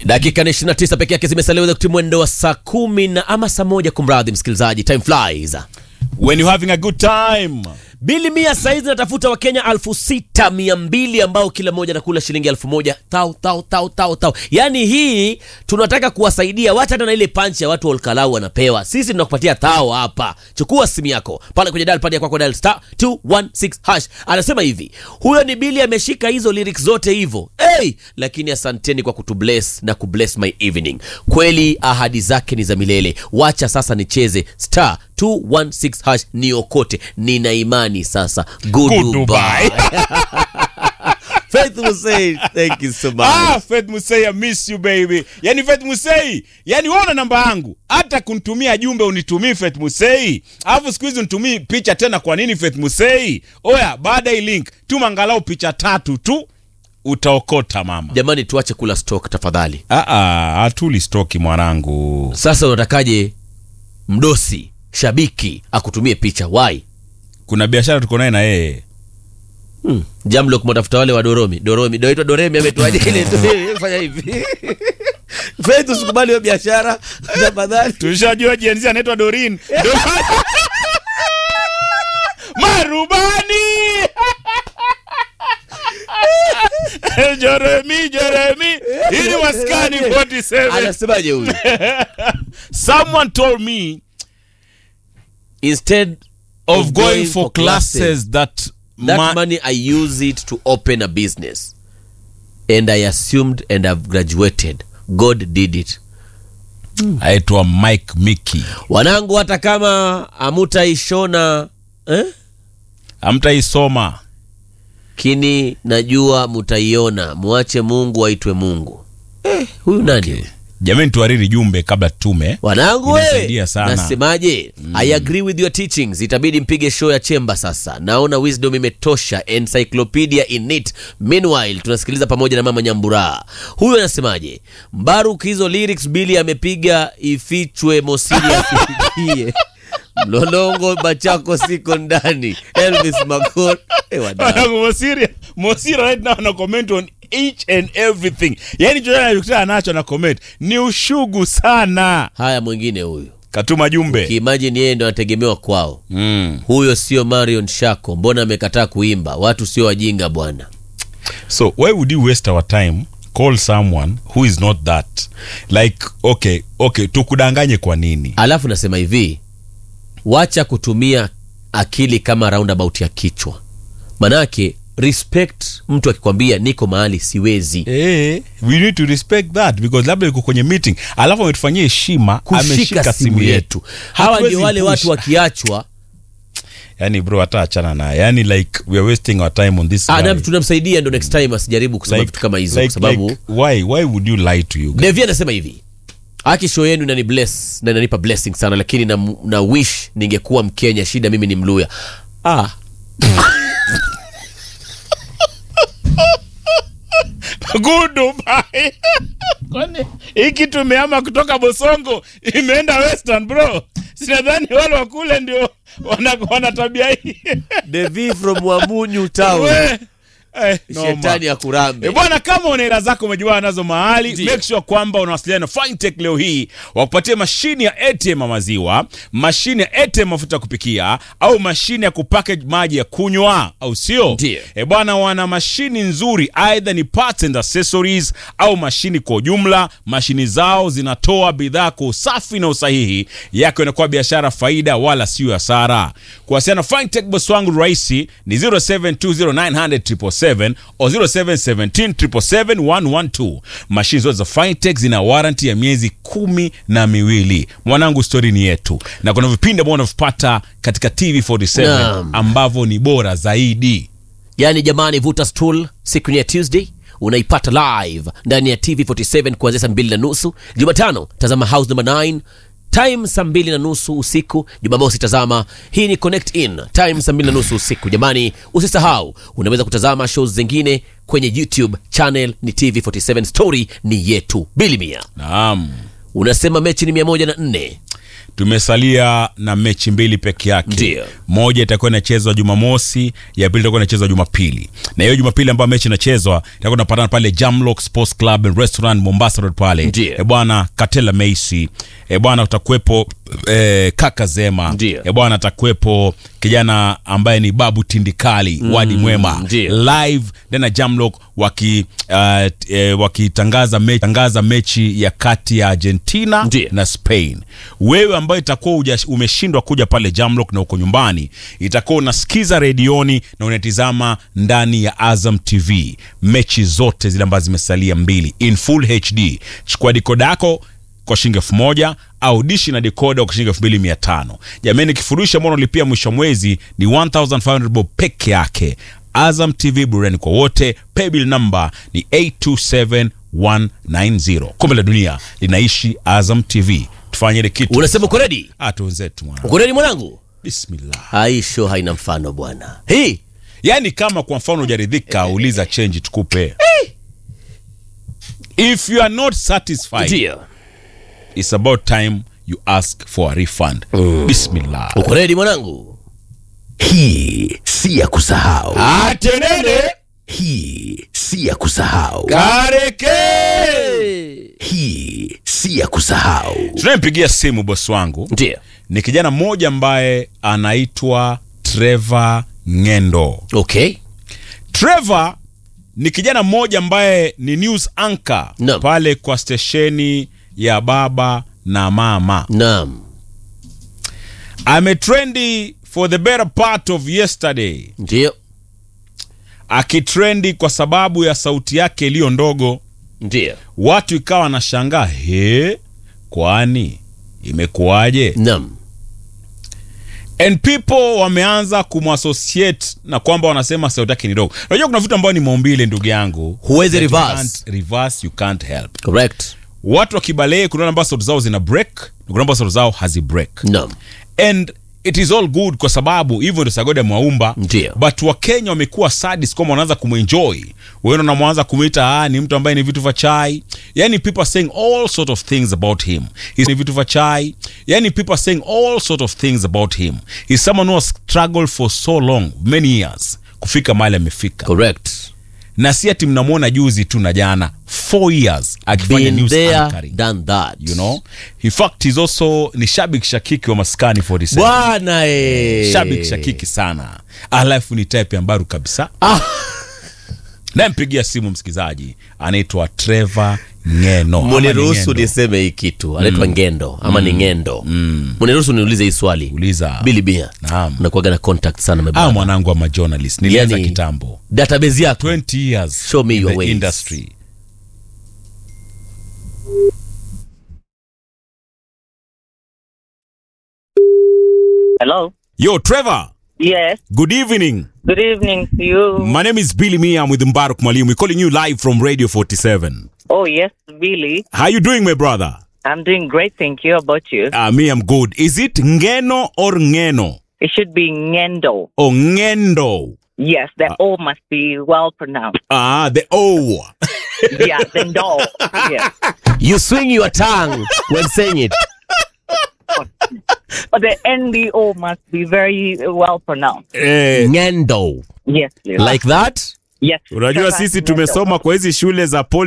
dakika ni 29 peke yake zimesalia kutimia mwendo wa saa kumi na ama saa moja kumradhi msikilizaji time flies when you're having a good time bili mia saizi natafuta wakenya alfu sita mia mbili ambao kila mmoja anakula shilingi elfu moja tau tau tau tau tau yaani hii tunataka kuwasaidia wacha hata na ile panchi ya watu wa olkalau wanapewa sisi tunakupatia tao hapa chukua simu yako pale kwenye dial pad ya kwako dial star 216 hash anasema hivi huyo ni bili ameshika hizo lyrics zote hivyo hey! lakini asanteni kwa kutubless na kubless my evening kweli ahadi zake ni za milele wacha sasa nicheze star 216 hash niokote nina imani sasa Goodbye. goodbye Faith Hussein, thank you so much. ah Faith Musei I miss you baby yani Faith Musei yani wewe una namba yangu hata kunitumia jumbe unitumii Faith Musei alafu siku hizi unitumii picha tena kwa nini Faith Musei oya baada ya hii link tuma angalau picha tatu tu utaokota mama jamani tuache kula stock tafadhali ah ah hatuli stoki mwanangu sasa unatakaje mdosi shabiki akutumie picha why kuna biashara tuko naye na yeye hmm. jamlo kumwatafuta wale wa doromi doromi doitwa doremi ametuaje ile tu- fanya hivi Faith usikubali hiyo biashara tafadhali tushajua jenzi anaitwa Dorin Ndo- marubani Jeremy Jeremy hii ni maskani 47 anasemaje huyu someone told me instead of going for classes that that ma- money i use it to open a business and i assumed and i've graduated god did it aitwa Mike Mickey wanangu hata kama amutaishona eh? amtaisoma kini najua mutaiona mwache mungu aitwe mungu eh, huyu nani huyu? jamani tuhariri jumbe kabla tume wanangu we Inasaidia sana. nasemaje i agree with your teachings itabidi mpige show ya chemba sasa naona wisdom imetosha encyclopedia in it meanwhile tunasikiliza pamoja na mama nyambura huyu anasemaje mbaruk hizo lyrics bili amepiga ifichwe mosiri afikie mlolongo bachako siko ndani elvis macor eh, wadau. Wanangu, Mosiri Mosiri right now ana comment on each and everything yani chochote anachokutana nacho na comment ni ushugu sana haya mwingine huyu katuma jumbe kiimajini yeye ndo anategemewa kwao mm. huyo sio marion shako mbona amekataa kuimba watu sio wajinga bwana so why would you waste our time call someone who is not that like okay okay tukudanganye kwa nini alafu nasema hivi wacha kutumia akili kama roundabout ya kichwa manake respect mtu akikwambia niko mahali siwezi Eh, we need to respect that because labda yuko kwenye meeting alafu ametufanyia heshima kushika ameshika simu yetu hawa Hatuwezi ndio wale push. watu wakiachwa yani bro hata achana naye yani like we are wasting our time on this ah, guy. na tunamsaidia ndo next time asijaribu kusema vitu kama hizo like, kwa sababu like, why why would you lie to you guys? Devi anasema hivi aki show yenu inani bless na inanipa blessing sana lakini na, na wish ningekuwa mkenya shida mimi ni mluya ah, Goodbye. Kwani hiki tumeama kutoka Bosongo imeenda Western bro. Sinadhani wale wa kule ndio wana, wana tabia hii. Devi from wamunyu town We, eh, noma. shetani akurambe E bwana, kama una hela zako umejiwana nazo mahali, make sure kwamba unawasiliana na Fintech leo hii wakupatie mashine ya ATM ya maziwa, mashine ya ATM mafuta ya kupikia, au mashine ya kupackage maji ya kunywa, au sio? Ndiyo. E bwana, wana mashini nzuri, aidha ni parts and accessories au mashini kwa ujumla. Mashini zao zinatoa bidhaa kwa usafi na usahihi, yako inakuwa biashara faida, wala sio hasara. Kuwasiliana na Fintech boss wangu rahisi ni 0720900777 au 0717771112. Mashini zote za Fintech zina warranty ya miezi kumi na miwili. Mwanangu, stori ni yetu, na kuna vipindi ambavyo unavipata katika TV47 Naam. ambavyo ni bora zaidi. yaani jamani vuta stool siku ni ya tuesday unaipata live ndani ya tv47 kuanzia saa mbili na nusu jumatano tazama house number 9 time saa mbili na nusu usiku jumamosi tazama hii ni connect in time saa mbili na nusu usiku jamani usisahau unaweza kutazama shows zingine kwenye youtube channel ni tv47 story ni yetu bilimia Naam. unasema mechi ni mia moja na nne tumesalia na mechi mbili peke yake Ndio. moja itakuwa inachezwa jumamosi ya pili itakuwa inachezwa jumapili na hiyo jumapili ambayo mechi inachezwa itakuwa inapatana pale jamlock sports club and restaurant mombasa road pale Ndio. e bwana katela meisi e bwana utakuwepo e, kaka zema Ndio. e bwana atakuwepo kijana ambaye ni babu tindikali wadi mwema ndio. live ndena jamlock waki uh, e, wakitangaza mechi, tangaza mechi ya kati ya argentina Ndio. na spain wewe ambayo itakuwa uja- umeshindwa kuja pale jamlock na uko nyumbani itakuwa unasikiza redioni na unatizama ndani ya azam tv mechi zote zile ambazo zimesalia mbili in full hd chukua dikoda yako kwa shilingi elfu moja au dishi na dekoda kwa shilingi elfu mbili mia tano jamani kifurushi ambao unalipia mwisho wa mwezi ni 1500 bob peke yake azam tv burani kwa wote paybill number ni 827190 kombe la dunia linaishi azam tv tufanye ile kitu unasema uko redi Ah, tuwenzetu mwana uko redi mwanangu bismillah hii show haina mfano bwana hii yaani kama kwa mfano hujaridhika uliza change tukupe if you are not satisfied ndio it's about time you ask for a refund bismillah uko redi mwanangu Hii si ya kusahau, atenene hii si ya kusahau, kareke hii si ya kusahau. tunayempigia simu bosi wangu ndio ni kijana mmoja ambaye anaitwa Trevor Ngendo. okay Trevor ni kijana mmoja ambaye ni news anchor Naam. pale kwa stesheni ya baba na mama. naam Ametrendi for the better part of yesterday, ndio akitrendi kwa sababu ya sauti yake iliyo ndogo. ndio Watu ikawa wanashangaa, he, kwani imekuwaje? naam and people wameanza kumassociate na kwamba wanasema sauti yake ni dogo unajua kuna vitu ambayo ni maumbile ndugu yangu Huwezi That you reverse. can't reverse, you can't help correct watu wa kibalee kuna ambao sauti zao zina break na kuna ambao sauti zao hazi break naam and it is all good kwa sababu hivyo ndio sagode mwaumba Ndio. but wakenya wamekuwa sadis kwamba wanaanza kumwenjoy wengine wanamwanza kumwita ah, ni mtu ambaye ni vitu vya chai yani people are saying all sort of things about him He's ni vitu vya chai yani people are saying all sort of things about him He's someone who has struggled for so long many years kufika mahali amefika correct na si ati mnamwona juzi tu na jana four years akifanya been news there anchoring done that you know in fact he's also ni shabik shakiki wa maskani 47 bwana eh. shabik shakiki sana alafu ni type ya mbaru kabisa Ah. nampigia simu msikizaji anaitwa trevor ngeno Ama ni muniruhusu Ngendo. niseme hii kitu anaitwa ngendo ama ni ngendo muniruhusu niulize hii swali uliza bili bia Naam. unakuwaga na contact sana my ah, brother. mwanangu ama journalist nilianza Yani- kitambo database yako 20 years Show me in your the ways. industry Hello. yo trevor Yes. good evening Good evening to you. my name is billy mia i'm with mbaruk mwalimu we're calling you live from radio 47 oh yes, Billy. how you doing my brother I'm doing great. Thank you. How about you? uh, me i'm good is it ngeno or ngeno It should be Ngendo. or ngendo Yes, the O must be well pronounced. ah the o Yeah, the no. Yes. you swing your tongue when saying it But the NDO must be very well pronounced. eh, ngendo Yes, please. like that yes. unajua Correct, sisi Ngendo. tumesoma kwa hizi shule za poli